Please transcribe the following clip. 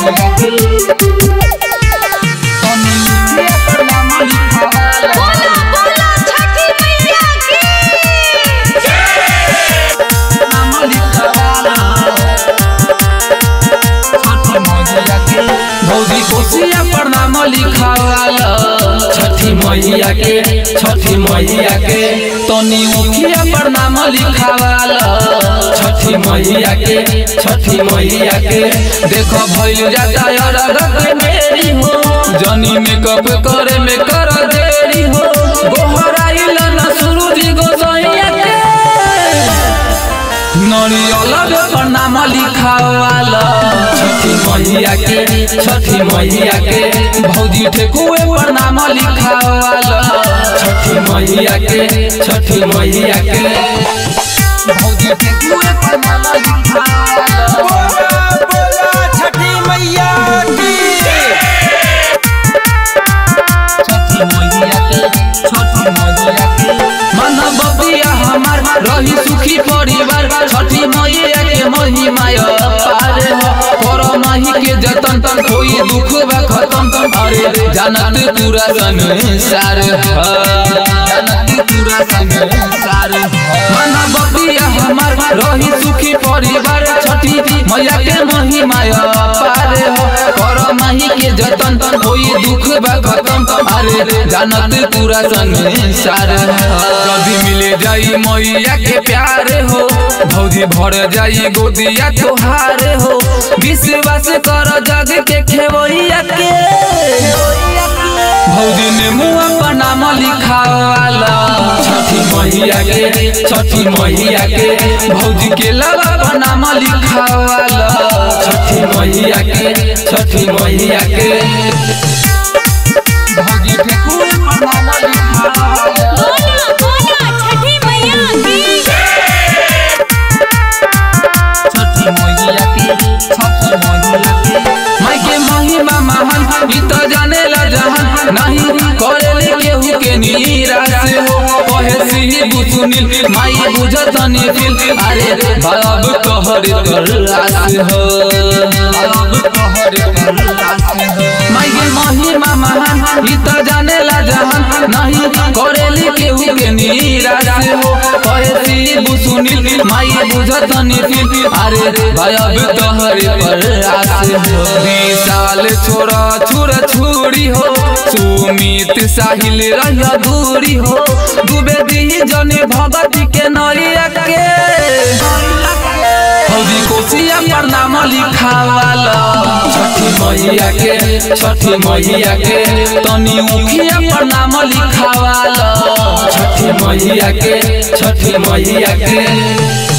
मैया के तनी उखिया प्रणाम लिखावाला बोला बोला छठी मैया की नाम लिखावाला छठी मैया के भौजी कोसिया प्रणाम लिखावाला छठी मैया के छठी मैया के तनी उखिया प्रणाम लिखावाला छठी मैया के छठी मैया के देखो भइल जाता अरग के मेरी हो जनी मेकअप करे में कर देरी हो गोहराइल न सूरज गोसैया के नरियल प्रणाम लिखावाला छठी मैया के छठी मैया के भौजी ठेकुए प्रणाम लिखावाला छठी मैया के छठी मैया के भौजी ठेकुए प्रणाम लिखावाला बोला बोला छठी मैया की छठी मैया के छठी मैया के मन बबिया हमार रही सुखी परिवार छठी मैया के महिमा पार हो पर माही के जतन कोई दुख बा खत्म अरे जानत पूरा संसार ह जानत पूरा संसार मन बबिया हमार रही सुखी परिवार छठी मैया के महिमा पार हो पर माही के जतन कोई दुख बा खत्म अरे जानत पूरा संसार कभी मिले जाई मैया के प्यार हो भौजी भर जाई गोदिया तोहार हो विश्वास कर जग के खेवैया के भौजी ने मुँह पर नाम लिखावाला छठी मैया के छठी मैया के भौजी के लवा पर नाम लिखावाला छठी मैया के छठी मैया के भौजी के कुल पर नाम लिखावाला बोला बोला छठी मैया की छठी मैया के छठी मैया के माई के महिमा महान ई तो जाने ला जहान नहीं करेले केहू के निराश हो कहे सिही बुसुनिल माई बुझत नी फिल अरे बाब कहर कर आस हो बाब कहर कर आस हो माई के महिमा महान ई तो जाने ला जहान नहीं करेले केहू के निराश हो कहे सिही बुसुनिल माई बुझत नी फिल अरे बाब कहर पर आस हो विशाल छोरा छुरा छुरी हो सुमित साहिल रह दूरी हो डूबे दी जने भगती के नरिया के हौदी कोसिया प्रणाम लिखावाला छठी मैया के छठी मैया के तनी उखिया प्रणाम लिखावाला छठी मैया के छठी मैया के